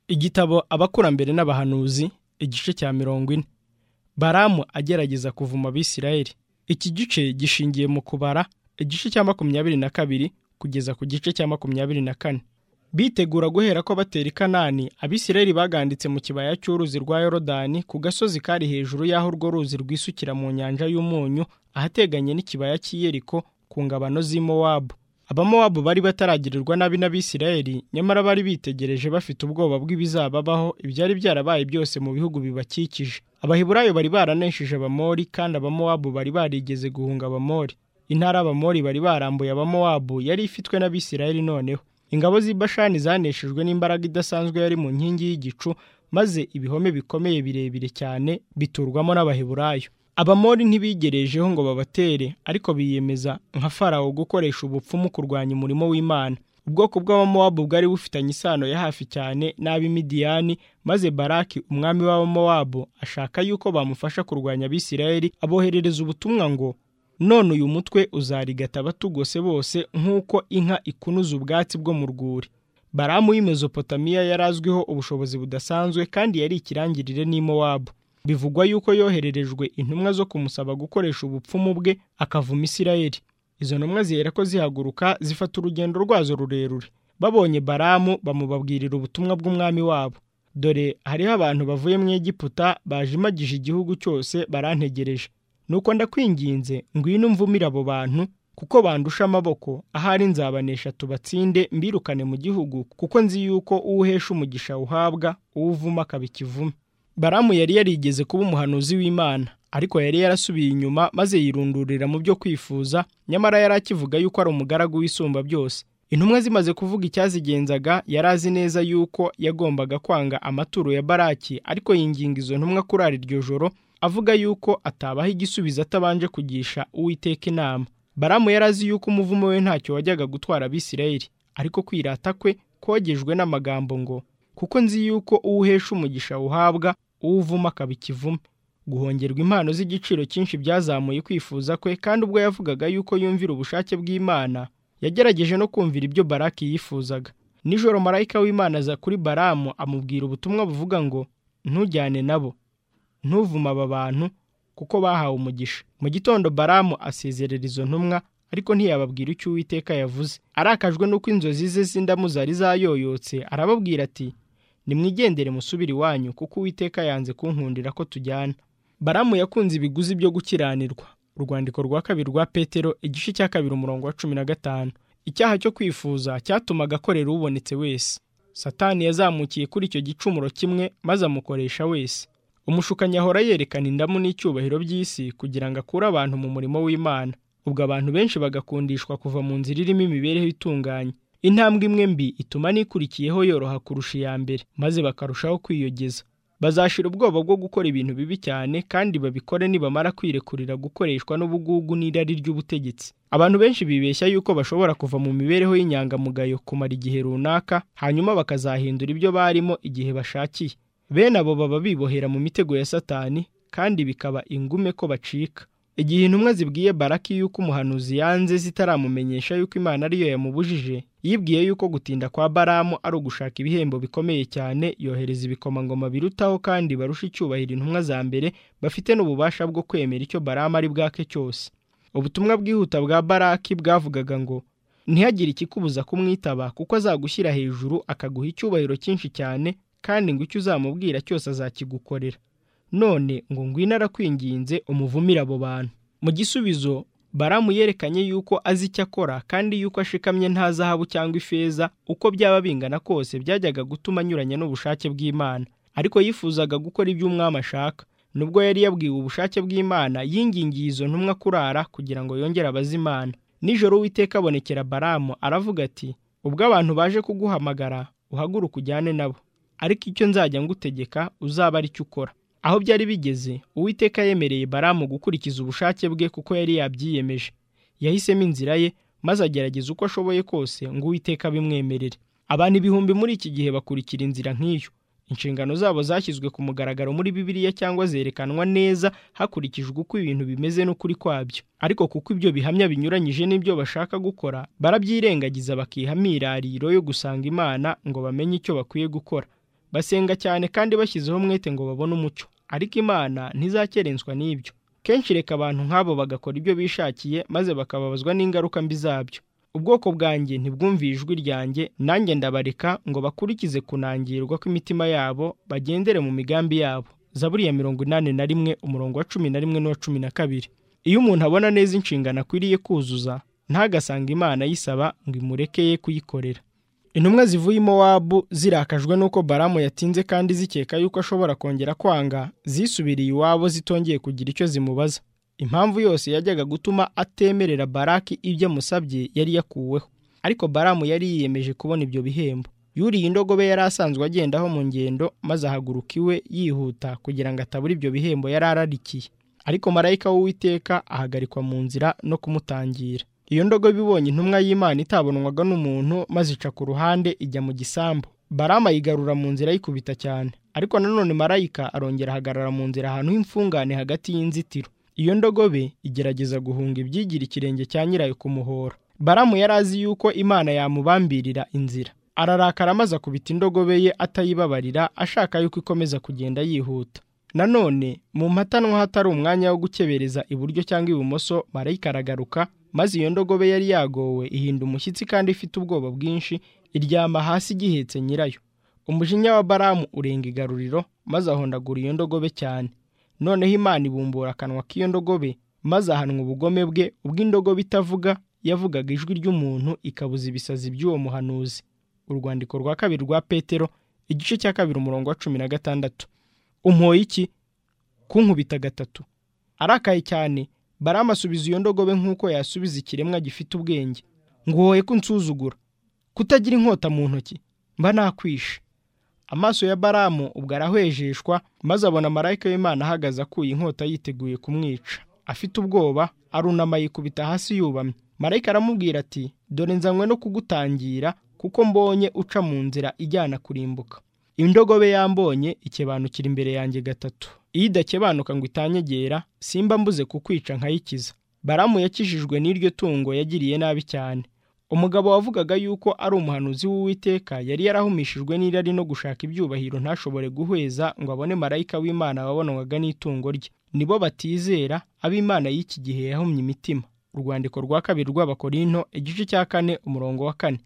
igitabo abakurambere n'abahanuzi igice cya mirongo ine baramu agerageza kuvuma abisirayeli iki gice gishingiye mu kubara igice cya makumyabiri na kabiri kugeza ku gice cya makumyabiri na kane bitegura guhera ko batera i kanani abisirayeli baganditse mu kibaya cy'uruzi rwa yorodani ku gasozi kari hejuru y'aho urwo ruzi rwisukira mu nyanja y'umunyu ahateganye n'ikibaya cy'iyeriko ku ngabano z'imowabu abamowabu bari bataragirirwa nabi n'abisirayeli nyamara bari bitegereje bafite ubwoba bw'ibizababaho ibyari byarabaye byose mu bihugu bibakikije abahiburayo bari baraneshije abamori kandi abamowabu bari barigeze guhunga abamori intara abamori bari barambuye abamowabu yari ifitwe n'abisirayeli noneho ingabo z'ibashani zaneshejwe n'imbaraga idasanzwe yari mu nkingi y'igicu maze ibihome bikomeye birebire cyane biturwamo n'abaheburayo abamori ntibigerejeho ngo babatere ariko biyemeza nka farawo gukoresha ubupfumu kurwanya umurimo w'imana ubwoko bw'abamowabu bwari bufitanye isano ya hafi cyane n'ab'imidiyani maze baraki umwami w'abamowabu ashaka yuko bamufasha kurwanya abisirayeli aboherereza ubutumwa ngo none uyu mutwe uzarigata abatugose bose nk'uko inka ikunuza ubwatsi bwo mu rwuri baramu y'imezopotamiya yari azwiho ubushobozi budasanzwe kandi yari ikirangirire n'imowabu bivugwa yuko yohererejwe intumwa zo kumusaba gukoresha ubupfumu bwe akavuma isirayeli izo ntumwa zihera ko zihaguruka zifata urugendo rwazo rurerure babonye baramu bamubabwirira ubutumwa bw'umwami wabo dore hariho abantu bavuye mu egiputa bajimagije igihugu cyose barantegereje nuko ndakwinginze ngwino umvumire abo bantu kuko bandusha amaboko ahari nzabanesha tubatsinde mbirukane mu gihugu kuko nzi yuko uwuhesha umugisha uhabwa uwuvuma akaba ikivume baramu yari yarigeze kuba umuhanuzi w'imana ariko yari yarasubiye inyuma maze yirundurira mu byo kwifuza nyamara yari akivuga yuko ari umugaragu w'isumba byose intumwa zimaze kuvuga icyazigenzaga yari azi neza yuko yagombaga kwanga amaturo ya baraki ariko yinginga izo ntumwa kurara iryo joro avuga yuko atabaha igisubizo atabanje kugisha uwiteka inama baramu yari azi yuko umuvumo we ntacyo wajyaga gutwara abisirayeli ariko kwirata kwe kogejwe n'amagambo ngo kuko nzi yuko uwuhesha umugisha uhabwa uwuvuma akaba ikivume guhongerwa impano z'igiciro cyinshi byazamuye kwifuza kwe kandi ubwo yavugaga yuko yumvira ubushake bw'imana yagerageje no kumvira ibyo baraki yifuzaga nijoro marayika w'imana aza kuri baramu amubwira ubutumwa buvuga ngo ntujyane nabo ntuvuma aba bantu kuko bahawe umugisha mu gitondo baramu asezerera izo ntumwa ariko ntiyababwira icyo uwiteka yavuze arakajwe n'uko inzozi ze z'indamu zari zayoyotse arababwira ati nimwigendere musubire iwanyu kuko uwiteka yanze kunkundira ko tujyana baramu yakunze ibiguzi byo gukiranirwa urwandiko rwa kabiri rwa petero igice cya kabiri umurongo wa cumi na gatanu icyaha cyo kwifuza cyatumaga akorera ubonetse wese satani yazamukiye kuri icyo gicumuro kimwe maze amukoresha wese umushukanyi ahora yerekana indamu n'icyubahiro by'isi kugira ngo akure abantu mu murimo w'imana ubwo abantu benshi bagakundishwa kuva mu nzira irimo imibereho itunganye intambwe imwe mbi ituma n'ikurikiyeho yoroha kurusha iya mbere maze bakarushaho kwiyogeza bazashira ubwoba bwo gukora ibintu bibi cyane kandi babikore nibamara kwirekurira gukoreshwa n'ubugugu n'irari ry'ubutegetsi abantu benshi bibeshya yuko bashobora kuva mu mibereho y'inyangamugayo kumara igihe runaka hanyuma bakazahindura ibyo barimo igihe bashakiye bene abo baba bibohera mu mitego ya satani kandi bikaba ingume ko bacika igihe intumwa zibwiye baraki yuko umuhanuzi yanze zitaramumenyesha yuko imana ariyo yamubujije yibwiye yuko gutinda kwa baramu ari ugushaka ibihembo bikomeye cyane yohereza ibikomangoma birutaho kandi barusha icyubahiro intumwa za mbere bafite n'ububasha bwo kwemera icyo baramu ari bwake cyose ubutumwa bwihuta bwa baraki bwavugaga ngo ntihagire ikikubuza kumwitaba kuko azagushyira hejuru akaguha icyubahiro cyinshi cyane kandi ngo icyo uzamubwira cyose azakigukorera none ngo ngwino arakwinginze umuvumire abo bantu mu gisubizo baramu yerekanye yuko azi icyo akora kandi yuko ashikamye nta zahabu cyangwa ifeza uko byaba bingana kose byajyaga gutuma anyuranya n'ubushake bw'imana ariko yifuzaga gukora ibyo umwami ashaka nubwo yari yabwiwe ubushake bw'imana yingingiye izo ntumwa kurara kugira ngo yongere abazimana nijoro witeka abonekera baramu aravuga ati ubwo abantu baje kuguhamagara uhaguruke ujyane nabo ariko icyo nzajya ngutegeka uzaba ari cyo ukora aho byari bigeze uwiteka yemereye baramu gukurikiza ubushake bwe kuko yari yabyiyemeje yahisemo inzira ye maze agerageza uko ashoboye kose ngo uwiteka abimwemerere abantu ibihumbi muri iki gihe bakurikira inzira nk'iyo inshingano zabo zashyizwe ku mugaragaro muri bibiliya cyangwa zerekanwa neza hakurikijwe uko ibintu bimeze n'ukuri kwabyo ariko kuko ibyo bihamya binyuranyije n'ibyo bashaka gukora barabyirengagiza bakiha imyirariro yo gusanga imana ngo bamenye icyo bakwiye gukora basenga cyane kandi bashyizeho umwete ngo babone umucyo ariko imana ntizakerenswa n'ibyo kenshi reka abantu nk'abo bagakora ibyo bishakiye maze bakababazwa n'ingaruka mbi zabyo ubwoko bwanjye ntibwumviye ijwi ryanjye nanjye ndabareka ngo bakurikize kunangirwa kw'imitima yabo bagendere mu migambi yabo zaburi ya mirongo inani na rimwe umurongo wa cumi na rimwe n'uwa cumi na kabiri iyo umuntu abona neza inshingano akwiriye kuzuza ntagasanga imana ayisaba ngo imurekeye kuyikorera intumwa zivuye Mowabu zirakajwe n'uko baramu yatinze kandi zikeka yuko ashobora kongera kwanga zisubiriye iwabo zitongeye kugira icyo zimubaza impamvu yose yajyaga gutuma atemerera baraki ibyo amusabye yari yakuweho ariko baramu yari yiyemeje kubona ibyo bihembo yuriye indogobe yari asanzwe agendaho mu ngendo maze ahaguruka iwe yihuta kugira ngo atabura ibyo bihembo yari ararikiye ariko marayika w'uwiteka ahagarikwa mu nzira no kumutangira iyo ndogobe ibonye intumwa y'imana itabonwaga n'umuntu maze ica ku ruhande ijya mu gisambu baramu ayigarura mu nzira ayikubita cyane ariko nanone marayika arongera ahagarara mu nzira ahantu h'imfungane hagati y'inzitiro iyo ndogobe igerageza guhunga ibyigira ikirenge cya nyirayo kumuhora baramu yari azi yuko imana yamubambirira inzira ararakara maze akubita indogobe ye atayibabarira ashaka yuko ikomeza kugenda yihuta nanone mu mpatanwa hatari umwanya wo gukebereza iburyo cyangwa ibumoso marayika aragaruka maze iyo ndogobe yari yagowe ihinda umushyitsi kandi ifite ubwoba bwinshi iryama hasi igihetse nyirayo umujinya wa baramu urenga igaruriro maze ahondagura iyo ndogobe cyane noneho imana ibumbura akanwa k'iyo ndogobe maze ahanwa ubugome bwe ubw'indogobe itavuga yavugaga ijwi ry'umuntu ikabuza ibisazi by'uwo muhanuzi urwandiko rwa kabiri rwa petero igice cya kabiri umurongo wa cumi na gatandatu umpoye iki kunkubita gatatu arakaye cyane baramu asubiza iyo ndogobe nk'uko yasubiza ikiremwa gifite ubwenge nguhoye ko unsuzugura kutagira inkota mu ntoki mba nakwishe amaso ya baramu ubwo arahwejeshwa maze abona marayika w'imana ahagaze akuye inkota yiteguye kumwica afite ubwoba arunama yikubita hasi yubamye marayika aramubwira ati dore nzanywe no kugutangira kuko mbonye uca mu nzira ijyana kurimbuka indogobe yambonye ikebanukira imbere yanjye gatatu iyo idakebanuka ngo itanyegera simba mbuze kukwica nkayikiza baramu yakijijwe n'iryo tungo yagiriye nabi cyane umugabo wavugaga yuko ari umuhanuzi w'uwiteka yari yarahumishijwe n'irari no gushaka ibyubahiro ntashobore guhweza ngo abone marayika w'imana wabonwaga n'itungo rye nibo batizera ab'imana y'iki gihe yahumye imitima urwandiko rwa kabiri rw'abakorinto igice cya kane umurongo wa kane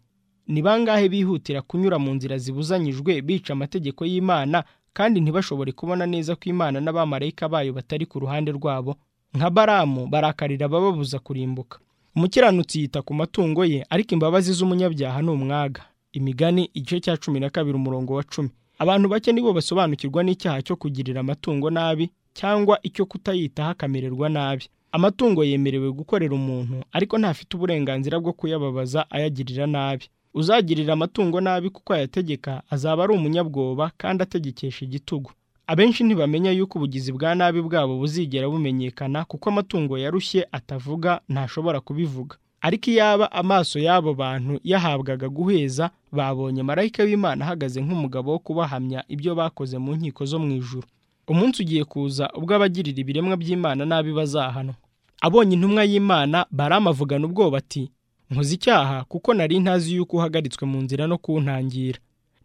ni bangahe bihutira kunyura mu nzira zibuzanyijwe bica amategeko y'imana kandi ntibashobore kubona neza ko imana n'abamarayika bayo batari ku ruhande rwabo nka baramu barakarira abababuza kurimbuka umukiranutsi yita ku matungo ye ariko imbabazi z'umunyabyaha ni umwaga imigani igice cya cumi na kabiri umurongo wa cumi abantu bake nibo basobanukirwa n'icyaha cyo kugirira amatungo nabi cyangwa icyo kutayitaho akamererwa nabi amatungo yemerewe gukorera umuntu ariko ntafite uburenganzira bwo kuyababaza ayagirira nabi uzagirira amatungo nabi kuko ayategeka azaba ari umunyabwoba kandi ategekesha igitugu abenshi ntibamenya yuko ubugizi bwa nabi bwabo buzigera bumenyekana kuko amatungo yarushye atavuga ntashobora kubivuga ariko iyaba amaso y'abo bantu yahabwaga guheza babonye marayika w'imana ahagaze nk'umugabo wo kubahamya ibyo bakoze mu nkiko zo mu ijuru umunsi ugiye kuza ubwo abagirira ibiremwa by'imana nabi bazahanwa abonye intumwa y'imana baramavugana ubwoba ati nkoze icyaha kuko nari ntazi yuko uhagaritswe mu nzira no kuwuntangira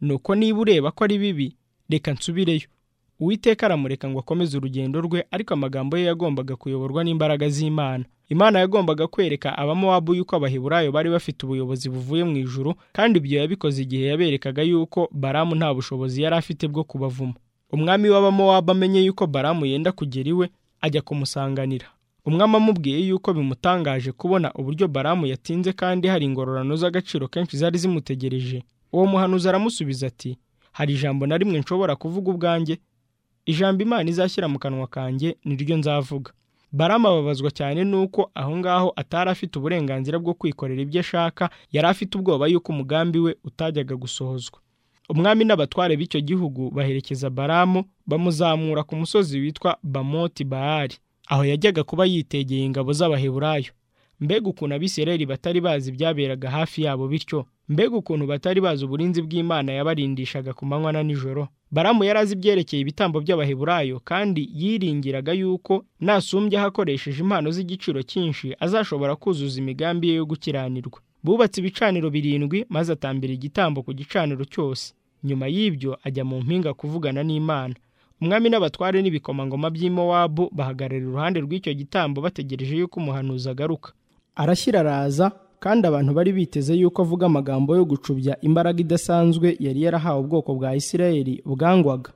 nuko niba ureba ko ari bibi reka nsubireyo uwiteka aramureka ngo akomeze urugendo rwe ariko amagambo ye yagombaga kuyoborwa n'imbaraga z'imana imana yagombaga kwereka abamowabu yuko abaheburayo bari bafite ubuyobozi buvuye mu ijuru kandi ibyo yabikoze igihe yaberekaga yuko baramu nta bushobozi yari afite bwo kubavuma umwami w'abamowabu amenye yuko baramu yenda kugera iwe ajya kumusanganira umwami amubwiye yuko bimutangaje kubona uburyo baramu yatinze kandi hari ingororano z'agaciro kenshi zari zimutegereje uwo muhanuzi aramusubiza ati hari ijambo na rimwe nshobora kuvuga ubwanjye ijambo imana izashyira mu kanwa kanjye niryo nzavuga baramu ababazwa cyane n'uko aho ngaho atari afite uburenganzira bwo kwikorera ibyo ashaka yari afite ubwoba yuko umugambi we utajyaga gusohozwa umwami n'abatware b'icyo gihugu baherekeza baramu bamuzamura ku musozi witwa bamoti bahari aho yajyaga kuba yitegeye ingabo z'abaheburayo mbega ukuntu abisirayeli batari bazi ibyaberaga hafi yabo bityo mbega ukuntu batari bazi uburinzi bw'imana yabarindishaga ku manywa na nijoro baramu yari azi ibyerekeye ibitambo by'abaheburayo kandi yiringiraga yuko nasumbyeho akoresheje impano z'igiciro cyinshi azashobora kuzuza imigambi ye yo gukiranirwa bubatse ibicaniro birindwi maze atambira igitambo ku gicaniro cyose nyuma y'ibyo ajya mu mpinga kuvugana n'imana umwami n'abatware n'ibikomangoma by'i Mowabu bahagarara iruhande rw'icyo gitambo bategereje yuko umuhanuzi agaruka arashyira araza kandi abantu bari biteze yuko avuga amagambo yo gucubya imbaraga idasanzwe yari yarahawe ubwoko bwa Isirayeli bwangwaga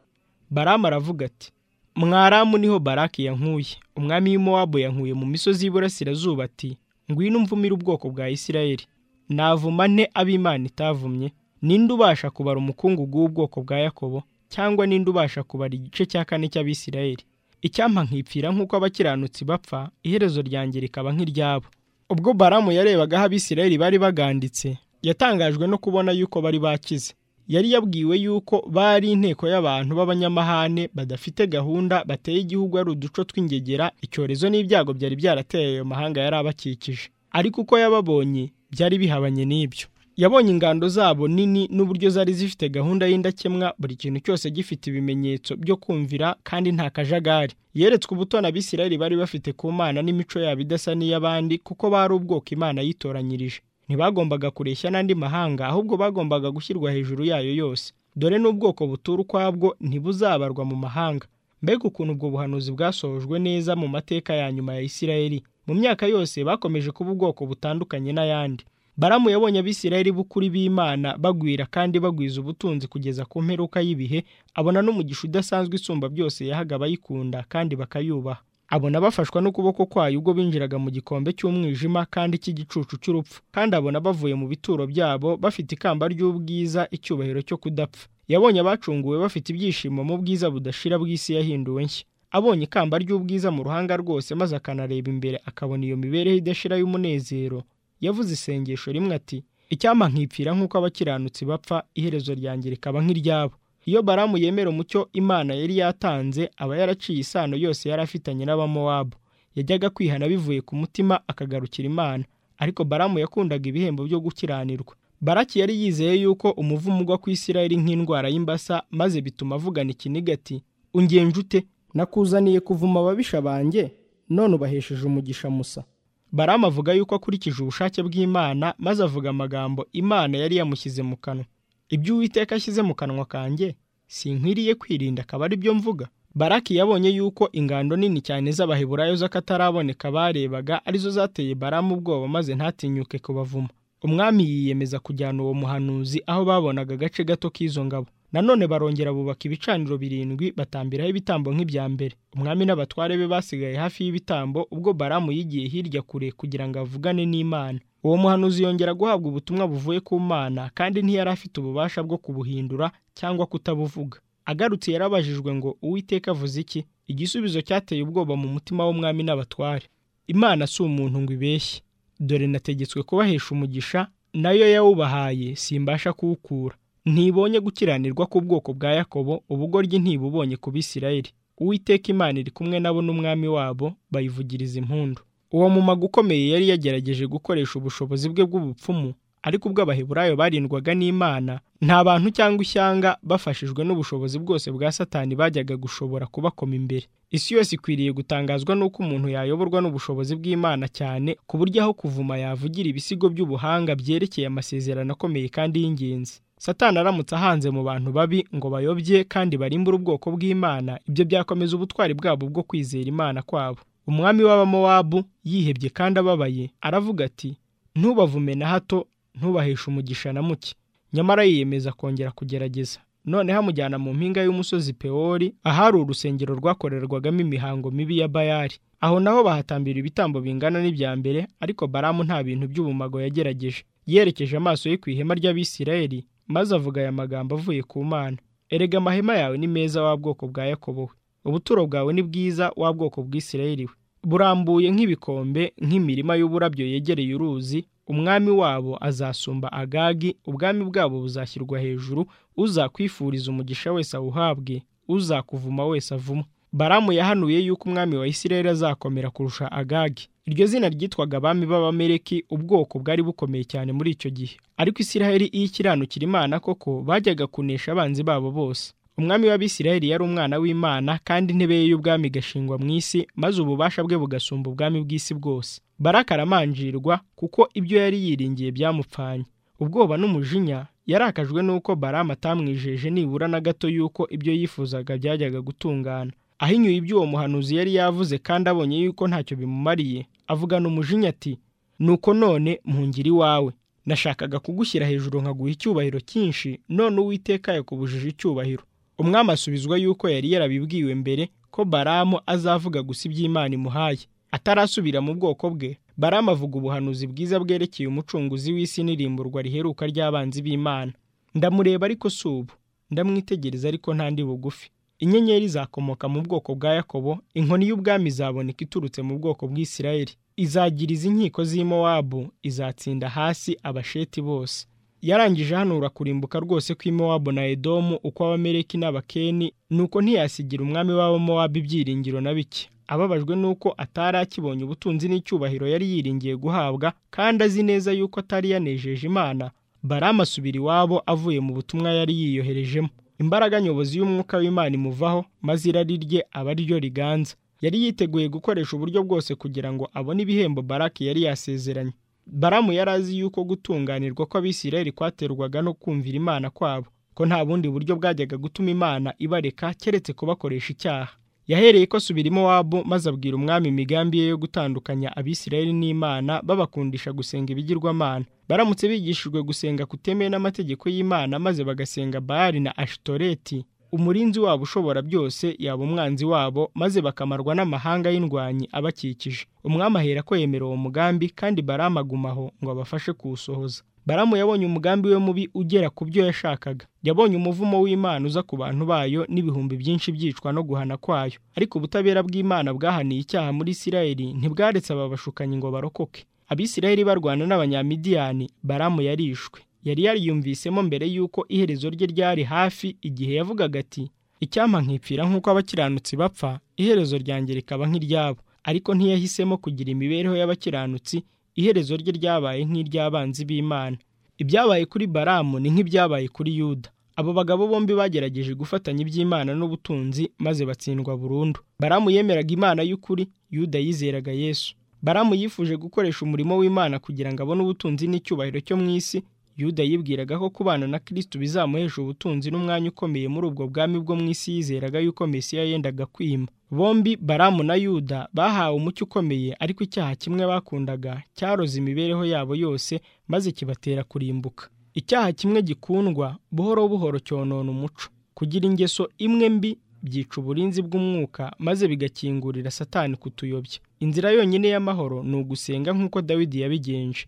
baramu aravuga ati mwaramu niho baraki yankuye umwami w'imowabu yankuye mu misozi y'iburasirazuba ati ngwino umvumire ubwoko bwa Isirayeli navuma nte ab'imana itavumye ninde ubasha kubara umukungugu w'ubwoko bwa yakobo cyangwa ninde ubasha kubara igice cya kane cy'abisirayeli icyampa nkipfira nk'uko abakiranutsi bapfa iherezo ryanjye rikaba nk'iryabo ubwo baramu yarebaga aho abisirayeli bari baganditse yatangajwe no kubona yuko bari bakize yari yabwiwe yuko bari inteko y'abantu b'abanyamahane badafite gahunda bateye igihugu ari uduco tw'ingegera icyorezo n'ibyago byari byarateye ayo mahanga yari abakikije ariko uko yababonye byari bihabanye n'ibyo yabonye ingando zabo nini n'uburyo zari zifite gahunda y'indakemwa buri kintu cyose gifite ibimenyetso byo kumvira kandi nta kajagari yeretswe ubutoni abisirayeli bari bafite ku mana n'imico yabo idasa n'iy'abandi kuko bari ubwoko imana yitoranyirije ntibagombaga kureshya n'andi mahanga ahubwo bagombaga gushyirwa hejuru yayo yose dore n'ubwoko butura ukwabwo ntibuzabarwa mu mahanga mbega ukuntu ubwo buhanuzi bwasojwe neza mu mateka ya nyuma ya isirayeli mu myaka yose bakomeje kuba ubwoko butandukanye n'ayandi baramu yabonye abisirayeli b'ukuri b'imana bagwira kandi bagwiza ubutunzi kugeza ku mperuka y'ibihe abona n'umugisha udasanzwe isumba byose yahaga abayikunda kandi bakayubaha abona bafashwa n'ukuboko kwayo ubwo binjiraga mu gikombe cy'umwijima kandi cy'igicucu cy'urupfu kandi abona bavuye mu bituro byabo bafite ikamba ry'ubwiza icyubahiro cyo kudapfa yabonye abacunguwe bafite ibyishimo mu bwiza budashira bw'isi yahinduwe nshya abonye ikamba ry'ubwiza mu ruhanga rwose maze akanareba imbere akabona iyo mibereho idashira y'umunezero yavuze isengesho rimwe ati icyampa nkipfira nk'uko abakiranutsi bapfa iherezo ryanjye rikaba nk'iryabo iyo baramu yemera umucyo imana yari yatanze aba yaraciye isano yose yari afitanye n'abamowabu yajyaga kwihana bivuye ku mutima akagarukira imana ariko baramu yakundaga ibihembo byo gukiranirwa baraki yari yizeye yuko umuvumo ugwa ku isirayeli nk'indwara y'imbasa maze bituma avugana ikiniga ati ungenje ute nakuzaniye kuvuma ababisha banjye none ubahesheje umugisha musa baramu avuga yuko akurikije ubushake bw'imana maze avuga amagambo imana yari yamushyize mu kanwa ibyo uwiteka ashyize mu kanwa kanjye sinkwiriye kwirinda akaba ari byo mvuga baraki yabonye yuko ingando nini cyane z'abaheburayo z'akataraboneka barebaga arizo zateye baramu ubwoba maze ntatinyuke kubavuma umwami yiyemeza kujyana uwo muhanuzi aho babonaga agace gato k'izo ngabo nanone barongera bubaka ibicaniro birindwi batambiraho ibitambo nk'ibya mbere umwami n'abatware be basigaye hafi y'ibitambo ubwo baramu yigiye hirya kure kugira ngo avugane n'imana uwo muhanuzi yongera guhabwa ubutumwa buvuye ku mana kandi ntiyari afite ububasha bwo kubuhindura cyangwa kutabuvuga agarutse yarabajijwe ngo uwiteka avuze iki igisubizo cyateye ubwoba mu mutima w'umwami n'abatware imana si umuntu ngo ibeshye dore nategetswe kubahesha umugisha nayo yawubahaye simbasha kuwukura ntibonye gukiranirwa k'ubwoko bwa yakobo ubugoryi ntibubonye ku bisirayeli uwiteka imana iri kumwe nabo n'umwami wabo bayivugiriza impundu uwo mumaga ukomeye yari yagerageje gukoresha ubushobozi bwe bw'ubupfumu ariko ubwo abaheburayo barindwaga n'imana nta bantu cyangwa ishyanga bafashijwe n'ubushobozi bwose bwa satani bajyaga gushobora kubakoma imbere isi yose ikwiriye gutangazwa n'uko umuntu yayoborwa n'ubushobozi bw'imana cyane ku buryo aho kuvuma yavugira ibisigo by'ubuhanga byerekeye amasezerano akomeye kandi y'ingenzi satani aramutse ahanze mu bantu babi ngo bayobye kandi barimbure ubwoko bw'imana ibyo byakomeza ubutwari bwabo bwo kwizera imana kwabo umwami w'abamowabu yihebye kandi ababaye aravuga ati ntubavume na hato ntubaheshe umugisha na muke nyamara yiyemeza kongera kugerageza noneho amujyana mu mpinga y'umusozi pewori ahari urusengero rwakorerwagamo imihango mibi ya bayari aho naho bahatambira ibitambo bingana n'ibya mbere ariko baramu nta bintu by'ubumago yagerageje yerekeje amaso ye ku ihema ry'abisirayeli maze avuga aya magambo avuye ku mana erega amahema yawe ni meza wa bwoko bwa yakobo we ubuturo bwawe ni bwiza wa bwoko bw'isirayeli we burambuye nk'ibikombe nk'imirima y'uburabyo yegereye uruzi umwami wabo azasumba agagi ubwami bwabo buzashyirwa hejuru uzakwifuriza umugisha wese awuhabwe uzakuvuma wese avuma baramu yahanuye yuko umwami wa isirayeli azakomera kurusha agagi iryo zina ryitwaga abami b'abamereki ubwoko bwari bukomeye cyane muri icyo gihe ariko isiraheli iyo ikiranukira imana koko bajyaga kunesha abanzi babo bose umwami w'abisiraheli yari umwana w'imana kandi intebe ye y'ubwami igashingwa mu isi maze ububasha bwe bugasumba ubwami bw'isi bwose baraka aramanjirwa kuko ibyo yari yiringiye byamupfanye ubwoba n'umujinya yarakajwe n'uko baramu atamwijeje nibura na gato y'uko ibyo yifuzaga byajyaga gutungana ahinyuye iby'uwo muhanuzi yari yavuze kandi abonye yuko ntacyo bimumariye avugana umujinya ati nuko none mpungire iwawe nashakaga kugushyira hejuru nkaguha icyubahiro cyinshi none uwiteka yakubujije icyubahiro umwami asubizwa yuko yari yarabibwiwe mbere ko baramu azavuga gusa iby'imana imuhaye atarasubira mu bwoko bwe baramu avuga ubuhanuzi bwiza bwerekeye umucunguzi w'isi n'irimburwa riheruka ry'abanzi b'imana ndamureba ariko si ubu ndamwitegereza ariko ntandi bugufi inyenyeri izakomoka mu bwoko bwa yakobo inkoni y'ubwami izaboneka iturutse mu bwoko bw'isirayeli izagiriza inkiko z'i Mowabu izatsinda hasi abasheti bose yarangije hanura kurimbuka rwose kw'i Mowabu na edomu uko abamereki n'abakeni nuko ntiyasigira umwami w'abo Mowabu ibyiringiro na bike ababajwe nuko atari akibonye ubutunzi n'icyubahiro yari yiringiye guhabwa kandi azi neza yuko atari yanejeje imana baramu asubira iwabo avuye mu butumwa yari yiyoherejemo imbaraga nyobozi y'umwuka w'imana imuvaho maze irari rye aba ari ryo riganza yari yiteguye gukoresha uburyo bwose kugira ngo abone ibihembo baraki yari yasezeranye baramu yari azi yuko gutunganirwa kw'abisirayeli kwaterwaga no kumvira imana kwabo ko nta bundi buryo bwajyaga gutuma imana ibareka keretse kubakoresha icyaha yahereye ko asubirimo wabo maze abwira umwami imigambi ye yo gutandukanya abisirayeli n'imana babakundisha gusenga ibigirwamana baramutse bigishijwe gusenga kutemeye n'amategeko y'imana maze bagasenga bayari na ashitoreti umurinzi wabo ushobora byose yaba umwanzi wabo maze bakamarwa n'amahanga y'indwanyi abakikije umwami ahera ko yemera uwo mugambi kandi baramagumaho ngo abafashe kuwusohoza baramu yabonye umugambi we mubi ugera ku byo yashakaga yabonye umuvumo w'imana uza ku bantu bayo n'ibihumbi byinshi byicwa no guhana kwayo ariko ubutabera bw'imana bwahaniye icyaha muri isirayeli ntibwaretse aba bashukanyi ngo barokoke abisirayeli barwana n'abanyamidiyani baramu yarishwe yari yariyumvisemo mbere y'uko iherezo rye ryari hafi igihe yavugaga ati icyampa nkipfira nk'uko abakiranutsi bapfa iherezo ryanjye rikaba nk'iryabo ariko ntiyahisemo kugira imibereho y'abakiranutsi iherezo rye ryabaye nk'iry'abanzi b'imana ibyabaye kuri baramu ni nk'ibyabaye kuri yuda abo bagabo bombi bagerageje gufatanya iby'imana n'ubutunzi maze batsindwa burundu baramu yemeraga imana y'ukuri yuda yizeraga yesu baramu yifuje gukoresha umurimo w'imana kugira ngo abone ubutunzi n'icyubahiro cyo mu isi yuda yibwiraga ko kubana na kirisitu bizamuhesha ubutunzi n'umwanya ukomeye muri ubwo bwami bwo mu isi yizeraga yuko mesiya yendaga kwima bombi baramu na yuda bahawe umucyo ukomeye ariko icyaha kimwe bakundaga cyaroze imibereho yabo yose maze kibatera kurimbuka icyaha kimwe gikundwa buhoro buhoro cyonona umuco kugira ingeso imwe mbi byica uburinzi bw'umwuka maze bigakingurira satani kutuyobya inzira yonyine y'amahoro ni ugusenga nk'uko dawidi yabigenje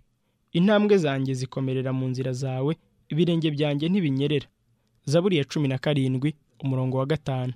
intambwe zanjye zikomerera mu nzira zawe ibirenge byanjye ntibinyerera zaburi ya cumi na karindwi umurongo wa gatanu